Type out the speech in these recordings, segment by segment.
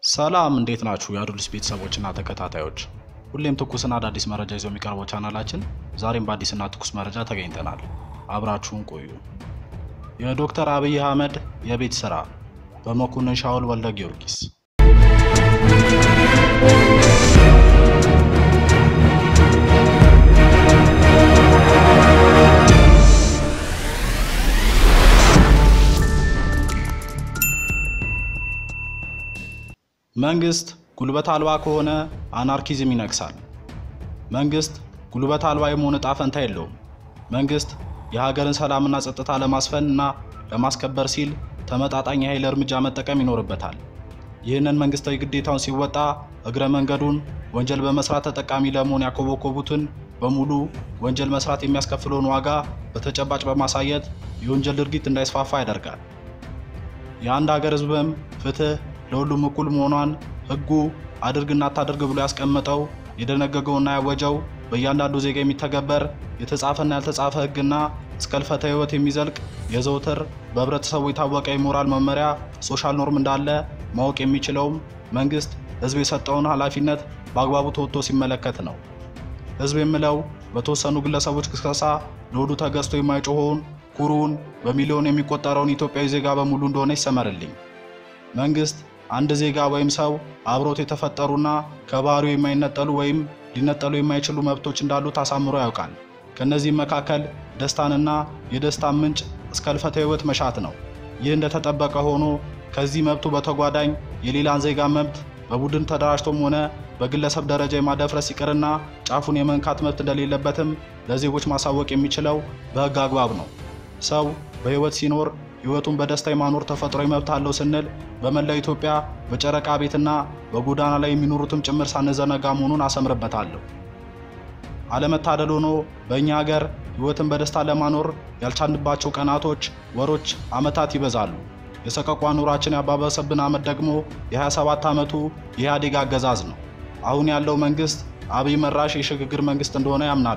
ሰላም እንዴት ናችሁ? የአዱልስ ቤተሰቦችና ተከታታዮች፣ ሁሌም ትኩስና አዳዲስ መረጃ ይዞ የሚቀርበው ቻናላችን ዛሬም በአዲስና ትኩስ መረጃ ተገኝተናል። አብራችሁን ቆዩ። የዶክተር አብይ አህመድ የቤት ስራ በመኮንን ሻውል ወልደ ጊዮርጊስ መንግስት ጉልበት አልባ ከሆነ አናርኪዝም ይነግሳል። መንግስት ጉልበት አልባ የመሆን ዕጣ ፈንታ የለውም። መንግስት የሀገርን ሰላምና ጸጥታ ለማስፈን እና ለማስከበር ሲል ተመጣጣኝ የኃይል እርምጃ መጠቀም ይኖርበታል። ይህንን መንግስታዊ ግዴታውን ሲወጣ እግረ መንገዱን ወንጀል በመስራት ተጠቃሚ ለመሆን ያኮበኮቡትን በሙሉ ወንጀል መስራት የሚያስከፍለውን ዋጋ በተጨባጭ በማሳየት የወንጀል ድርጊት እንዳይስፋፋ ያደርጋል። የአንድ ሀገር ህዝብም ፍትህ ለሁሉም እኩል መሆኗን ህጉ አድርግና አታድርግ ብሎ ያስቀመጠው የደነገገውና ያወጀው በእያንዳንዱ ዜጋ የሚተገበር የተጻፈና ያልተጻፈ ህግና እስከ ህልፈተ ህይወት የሚዘልቅ የዘውትር በህብረተሰቡ የታወቀ የሞራል መመሪያ ሶሻል ኖርም እንዳለ ማወቅ የሚችለውም መንግስት ህዝብ የሰጠውን ኃላፊነት በአግባቡ ተወጥቶ ሲመለከት ነው። ህዝብ የምለው በተወሰኑ ግለሰቦች ቅስቀሳ ለሆዱ ተገዝቶ የማይጮኸውን ኩሩውን በሚሊዮን የሚቆጠረውን ኢትዮጵያዊ ዜጋ በሙሉ እንደሆነ ይሰመርልኝ። መንግስት አንድ ዜጋ ወይም ሰው አብሮት የተፈጠሩና ከባህሪው የማይነጠሉ ወይም ሊነጠሉ የማይችሉ መብቶች እንዳሉት አሳምሮ ያውቃል። ከእነዚህም መካከል ደስታንና የደስታን ምንጭ እስከ ህልፈተ ህይወት መሻት ነው። ይህ እንደተጠበቀ ሆኖ ከዚህ መብቱ በተጓዳኝ የሌላን ዜጋ መብት በቡድን ተደራጅቶም ሆነ በግለሰብ ደረጃ የማደፍረስ ይቅርና ጫፉን የመንካት መብት እንደሌለበትም ለዜጎች ማሳወቅ የሚችለው በህግ አግባብ ነው። ሰው በህይወት ሲኖር ህይወቱን በደስታ የማኖር ተፈጥሯዊ መብት አለው ስንል በመላው ኢትዮጵያ በጨረቃ ቤትና በጎዳና ላይ የሚኖሩትም ጭምር ሳንዘነጋ መሆኑን አሰምርበታለሁ። አለመታደል ሆኖ በእኛ ሀገር ህይወትን በደስታ ለማኖር ያልቻልንባቸው ቀናቶች፣ ወሮች፣ አመታት ይበዛሉ። የሰቀቋ ኑራችን ያባበሰብን አመት ደግሞ የ27 ዓመቱ የኢህአዴግ አገዛዝ ነው። አሁን ያለው መንግስት አብይ መራሽ የሽግግር መንግስት እንደሆነ ያምናሉ።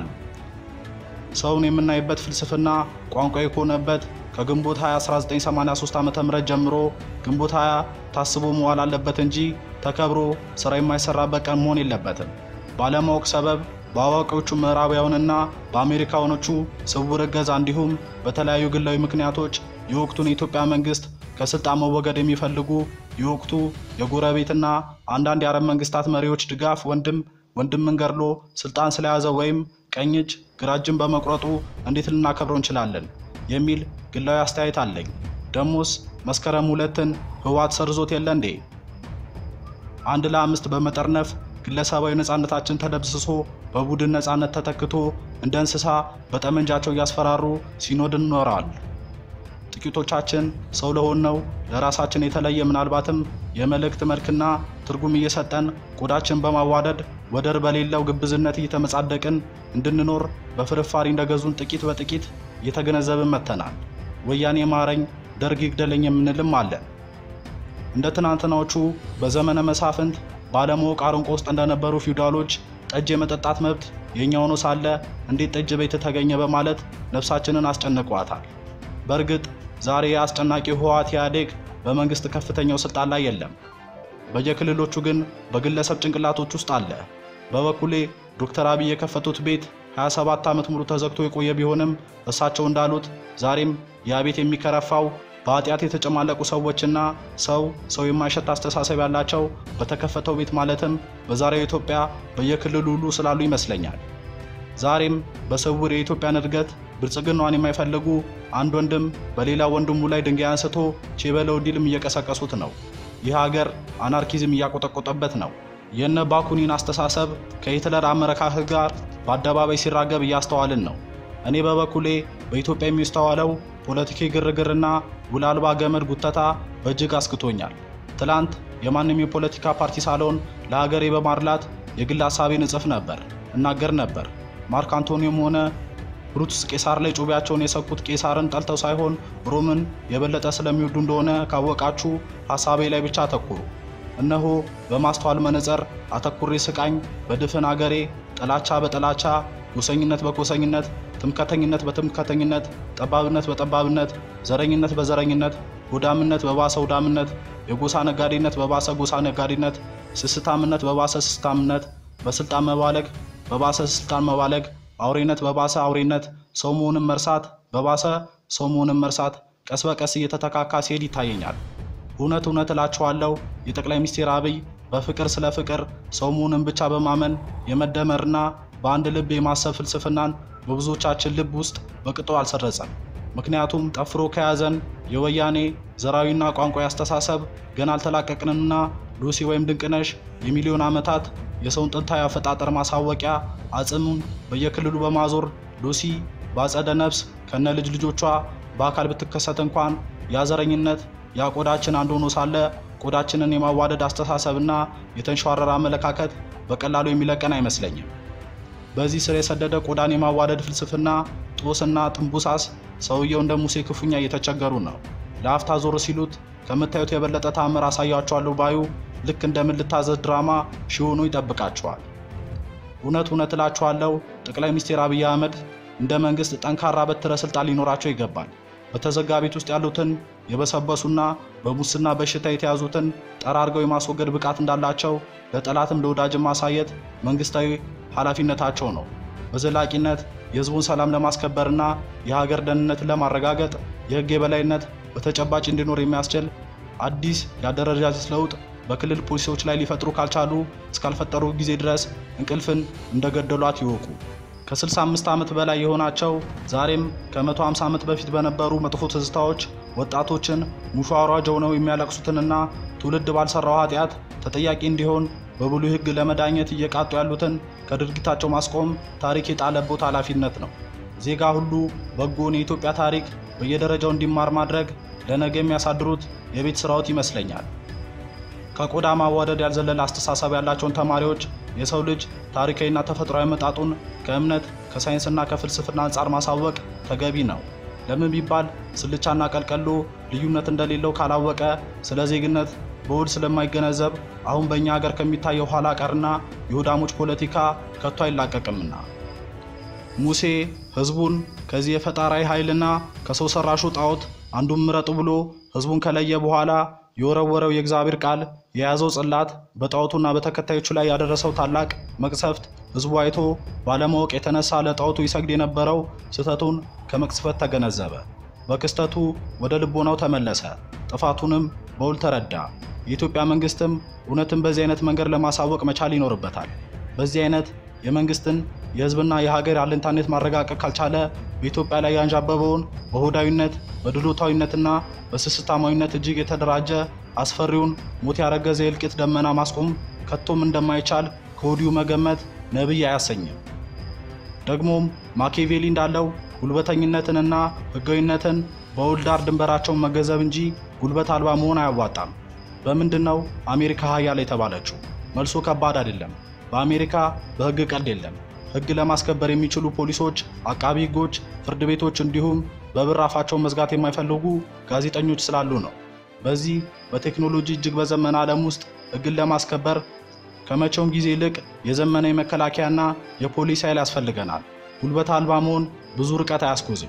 ሰውን የምናይበት ፍልስፍና ቋንቋ የሆነበት ከግንቦት 20 1983 ዓ.ም ጀምሮ ግንቦት 20 ታስቦ መዋል አለበት እንጂ ተከብሮ ስራ የማይሰራበት ቀን መሆን የለበትም። ባለማወቅ ሰበብ በአዋቂዎቹ ምዕራባውያንና በአሜሪካኖቹ ስውር እገዛ እንዲሁም በተለያዩ ግላዊ ምክንያቶች የወቅቱን የኢትዮጵያ መንግስት ከስልጣን መወገድ የሚፈልጉ የወቅቱ የጎረቤትና አንዳንድ የአረብ መንግስታት መሪዎች ድጋፍ ወንድም ወንድምን ገድሎ ስልጣን ስለያዘ ወይም ቀኝ እጅ ግራ እጅን በመቁረጡ እንዴት ልናከብረው እንችላለን የሚል ግላዊ አስተያየት አለኝ። ደሞስ መስከረም ሁለትን ህወሓት ሰርዞት የለ እንዴ? አንድ ለአምስት በመጠርነፍ ግለሰባዊ ነፃነታችን ተደብስሶ በቡድን ነፃነት ተተክቶ እንደ እንስሳ በጠመንጃቸው እያስፈራሩ ሲኖድን ኖረዋል። ጥቂቶቻችን ሰው ለሆነው ለራሳችን የተለየ ምናልባትም የመልእክት መልክና ትርጉም እየሰጠን ቆዳችን በማዋደድ ወደር በሌለው ግብዝነት እየተመጻደቅን እንድንኖር በፍርፋሪ እንደገዙን ጥቂት በጥቂት እየተገነዘብን መጥተናል። ወያኔ ማረኝ፣ ደርግ ይግደለኝ የምንልም አለን። እንደ ትናንትናዎቹ በዘመነ መሳፍንት ባለማወቅ አረንቋ ውስጥ እንደነበሩ ፊውዳሎች ጠጅ የመጠጣት መብት የእኛ ሆኖ ሳለ እንዴት ጠጅ ቤት ተገኘ በማለት ነፍሳችንን አስጨንቋታል። በእርግጥ ዛሬ የአስጨናቂ ህወሓት ኢህአዴግ በመንግስት ከፍተኛው ስልጣን ላይ የለም። በየክልሎቹ ግን በግለሰብ ጭንቅላቶች ውስጥ አለ። በበኩሌ ዶክተር አብይ የከፈቱት ቤት 27 ዓመት ሙሉ ተዘግቶ የቆየ ቢሆንም እሳቸው እንዳሉት ዛሬም ያ ቤት የሚከረፋው በኃጢአት የተጨማለቁ ሰዎችና ሰው ሰው የማይሸት አስተሳሰብ ያላቸው በተከፈተው ቤት ማለትም በዛሬው ኢትዮጵያ በየክልሉ ሁሉ ስላሉ ይመስለኛል። ዛሬም በስውር የኢትዮጵያን እድገት ብልጽግናዋን የማይፈልጉ አንድ ወንድም በሌላ ወንድሙ ላይ ድንጋይ አንስቶ ቼበለው እንዲልም እየቀሰቀሱት ነው። ይህ ሀገር አናርኪዝም እያቆጠቆጠበት ነው። የነ ባኩኒን አስተሳሰብ ከሂትለር አመለካከት ጋር በአደባባይ ሲራገብ እያስተዋልን ነው። እኔ በበኩሌ በኢትዮጵያ የሚስተዋለው ፖለቲካዊ ግርግርና ውል አልባ ገመድ ጉተታ በእጅግ አስክቶኛል። ትላንት የማንም የፖለቲካ ፓርቲ ሳልሆን ለሀገሬ በማድላት የግል ሀሳቤን እጽፍ ነበር፣ እናገር ነበር። ማርክ አንቶኒዮም ሆነ ብሩቱስ ቄሳር ላይ ጩቤያቸውን የሰኩት ቄሳርን ጠልተው ሳይሆን ሮምን የበለጠ ስለሚወዱ እንደሆነ ካወቃችሁ ሀሳቤ ላይ ብቻ አተኩሩ። እነሆ በማስተዋል መነጽር አተኩሬ ስቃኝ በድፍን አገሬ ጥላቻ በጥላቻ ጎሰኝነት በጎሰኝነት ትምከተኝነት በትምከተኝነት ጠባብነት በጠባብነት ዘረኝነት በዘረኝነት ሆዳምነት በባሰ ሆዳምነት የጎሳ ነጋዴነት በባሰ ጎሳ ነጋዴነት፣ ስስታምነት በባሰ ስስታምነት፣ በስልጣን መባለግ በባሰ ስልጣን መባለግ፣ አውሬነት በባሰ አውሬነት፣ ሰው መሆንን መርሳት በባሰ ሰው መሆንን መርሳት ቀስ በቀስ እየተተካካ ሲሄድ ይታየኛል። እውነት እውነት እላችኋለሁ የጠቅላይ ሚኒስትር አብይ በፍቅር ስለ ፍቅር ሰው መሆንን ብቻ በማመን የመደመርና በአንድ ልብ የማሰብ ፍልስፍናን በብዙዎቻችን ልብ ውስጥ በቅጡ አልሰረጸም። ምክንያቱም ጠፍሮ ከያዘን የወያኔ ዘራዊና ቋንቋ አስተሳሰብ ገና አልተላቀቅንምና ሉሲ ወይም ድንቅነሽ የሚሊዮን ዓመታት የሰውን ጥንታዊ አፈጣጠር ማሳወቂያ አጽሙን በየክልሉ በማዞር ሉሲ በአጸደ ነፍስ ከነ ልጅ ልጆቿ በአካል ብትከሰት እንኳን ያዘረኝነት ያ ቆዳችን አንድ ሆኖ ሳለ ቆዳችንን የማዋደድ አስተሳሰብና የተንሸዋረረ አመለካከት በቀላሉ የሚለቀን አይመስለኝም። በዚህ ስር የሰደደ ቆዳን የማዋደድ ፍልስፍና ጦስና ጥንቡሳስ ሰውየው እንደ ሙሴ ክፉኛ እየተቸገሩ ነው። ለአፍታ ዞር ሲሉት ከምታዩት የበለጠ ታምር አሳያቸዋለሁ ባዩ ልክ እንደምልታዘዝ ድራማ ሺሆኑ ይጠብቃቸዋል። እውነት እውነት እላችኋለሁ ጠቅላይ ሚኒስትር አብይ አህመድ እንደ መንግስት ጠንካራ በትረ ስልጣን ሊኖራቸው ይገባል። በተዘጋ ቤት ውስጥ ያሉትን የበሰበሱና በሙስና በሽታ የተያዙትን ጠራርገው የማስወገድ ብቃት እንዳላቸው ለጠላትም ለወዳጅም ማሳየት መንግስታዊ ኃላፊነታቸው ነው። በዘላቂነት የህዝቡን ሰላም ለማስከበርና የሀገር ደህንነትን ለማረጋገጥ የህግ የበላይነት በተጨባጭ እንዲኖር የሚያስችል አዲስ የአደረጃጀት ለውጥ በክልል ፖሊሲዎች ላይ ሊፈጥሩ ካልቻሉ እስካልፈጠሩ ጊዜ ድረስ እንቅልፍን እንደገደሏት ይወቁ። ከ65 ዓመት በላይ የሆናቸው ዛሬም ከ150 ዓመት በፊት በነበሩ መጥፎ ትዝታዎች ወጣቶችን ሙሾ አውራጅ ሆነው የሚያለቅሱትንና ትውልድ ባልሰራው ኃጢአት ተጠያቂ እንዲሆን በብሉይ ሕግ ለመዳኘት እየቃጡ ያሉትን ከድርጊታቸው ማስቆም ታሪክ የጣለቦት ኃላፊነት ነው። ዜጋ ሁሉ በጎን የኢትዮጵያ ታሪክ በየደረጃው እንዲማር ማድረግ ለነገ የሚያሳድሩት የቤት ስራዎት ይመስለኛል። ከቆዳ ማዋደድ ያልዘለለ አስተሳሰብ ያላቸውን ተማሪዎች የሰው ልጅ ታሪካዊና ተፈጥሯዊ መጣጡን ከእምነት ከሳይንስና ከፍልስፍና አንጻር ማሳወቅ ተገቢ ነው። ለምን ቢባል ስልቻና ቀልቀሎ ልዩነት እንደሌለው ካላወቀ ስለ ዜግነት በውል ስለማይገነዘብ አሁን በእኛ ሀገር ከሚታየው ኋላ ቀርና የሆዳሞች ፖለቲካ ከቶ አይላቀቅምና። ሙሴ ሕዝቡን ከዚህ የፈጣራዊ ኃይልና ከሰው ሰራሹ ጣዖት አንዱን ምረጡ ብሎ ሕዝቡን ከለየ በኋላ የወረወረው የእግዚአብሔር ቃል የያዘው ጽላት በጣዖቱና በተከታዮቹ ላይ ያደረሰው ታላቅ መቅሰፍት ሕዝቡ አይቶ ባለማወቅ የተነሳ ለጣዖቱ ይሰግድ የነበረው ስህተቱን ከመቅስፈት ተገነዘበ። በክስተቱ ወደ ልቦናው ተመለሰ፣ ጥፋቱንም በውል ተረዳ። የኢትዮጵያ መንግስትም እውነትን በዚህ አይነት መንገድ ለማሳወቅ መቻል ይኖርበታል። በዚህ አይነት የመንግስትን የህዝብና የሀገር አለኝታነት ማረጋገጥ ካልቻለ በኢትዮጵያ ላይ ያንዣበበውን በሆዳዊነት በድሎታዊነትና በስስታማዊነት እጅግ የተደራጀ አስፈሪውን ሞት ያረገዘ የእልቂት ደመና ማስቆም ከቶም እንደማይቻል ከወዲሁ መገመት ነቢይ አያሰኝም። ደግሞም ማኪያቬሊ እንዳለው ጉልበተኝነትንና ህጋዊነትን በውል ዳር ድንበራቸውን መገንዘብ እንጂ ጉልበት አልባ መሆን አያዋጣም። በምንድን ነው አሜሪካ ሀያል የተባለችው? መልሱ ከባድ አይደለም። በአሜሪካ በህግ ቀልድ የለም። ህግ ለማስከበር የሚችሉ ፖሊሶች፣ አቃቢ ህጎች፣ ፍርድ ቤቶች እንዲሁም በብር አፋቸውን መዝጋት የማይፈልጉ ጋዜጠኞች ስላሉ ነው። በዚህ በቴክኖሎጂ እጅግ በዘመነ ዓለም ውስጥ ህግን ለማስከበር ከመቼውም ጊዜ ይልቅ የዘመነ የመከላከያና የፖሊስ ኃይል ያስፈልገናል። ጉልበት አልባ መሆን ብዙ ርቀት አያስጎዝም።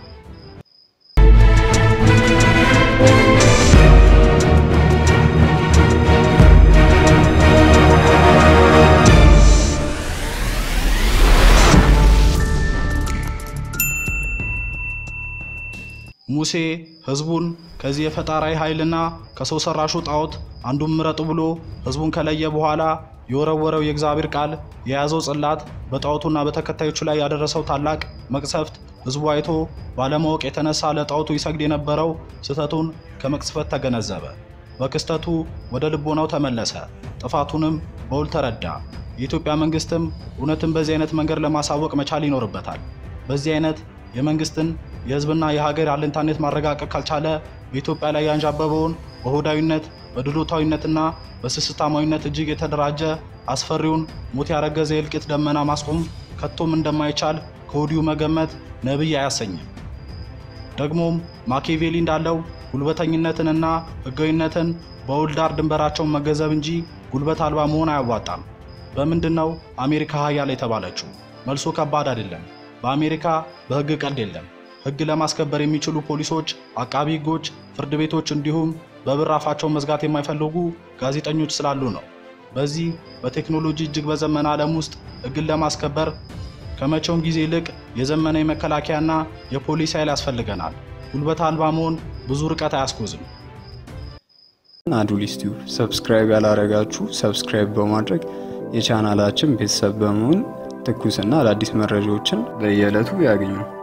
ሙሴ ህዝቡን ከዚህ የፈጣራዊ ኃይልና ከሰው ሰራሹ ጣዖት አንዱን ምረጡ ብሎ ህዝቡን ከለየ በኋላ የወረወረው የእግዚአብሔር ቃል የያዘው ጽላት በጣዖቱና በተከታዮቹ ላይ ያደረሰው ታላቅ መቅሰፍት ህዝቡ አይቶ ባለማወቅ የተነሳ ለጣዖቱ ይሰግድ የነበረው ስህተቱን ከመቅስፈት ተገነዘበ። በክስተቱ ወደ ልቦናው ተመለሰ፣ ጥፋቱንም በውል ተረዳ። የኢትዮጵያ መንግስትም እውነትን በዚህ አይነት መንገድ ለማሳወቅ መቻል ይኖርበታል። በዚህ አይነት የመንግስትን የህዝብና የሀገር አለኝታነት ማረጋገጥ ካልቻለ በኢትዮጵያ ላይ ያንዣበበውን በሆዳዊነት በድሎታዊነትና በስስታማዊነት እጅግ የተደራጀ አስፈሪውን ሞት ያረገዘ የእልቂት ደመና ማስቆም ከቶም እንደማይቻል ከወዲሁ መገመት ነቢይ አያሰኝም። ደግሞም ማኪያቬሊ እንዳለው ጉልበተኝነትንና ህጋዊነትን በውል ዳር ድንበራቸውን መገንዘብ እንጂ ጉልበት አልባ መሆን አያዋጣም። በምንድን ነው አሜሪካ ሀያል የተባለችው? መልሱ ከባድ አይደለም። በአሜሪካ በህግ ቀልድ የለም። ሕግ ለማስከበር የሚችሉ ፖሊሶች፣ አቃቢ ሕጎች፣ ፍርድ ቤቶች እንዲሁም በብር አፋቸውን መዝጋት የማይፈልጉ ጋዜጠኞች ስላሉ ነው። በዚህ በቴክኖሎጂ እጅግ በዘመነ ዓለም ውስጥ ሕግን ለማስከበር ከመቼውም ጊዜ ይልቅ የዘመነ የመከላከያና የፖሊስ ኃይል ያስፈልገናል። ጉልበት አልባ መሆን ብዙ ርቀት አያስጎዝም። አዱሊስ ቲዩብ ሰብስክራይብ ያላረጋችሁ ሰብስክራይብ በማድረግ የቻናላችን ቤተሰብ በመሆን ትኩስና አዳዲስ መረጃዎችን በየዕለቱ ያገኙ።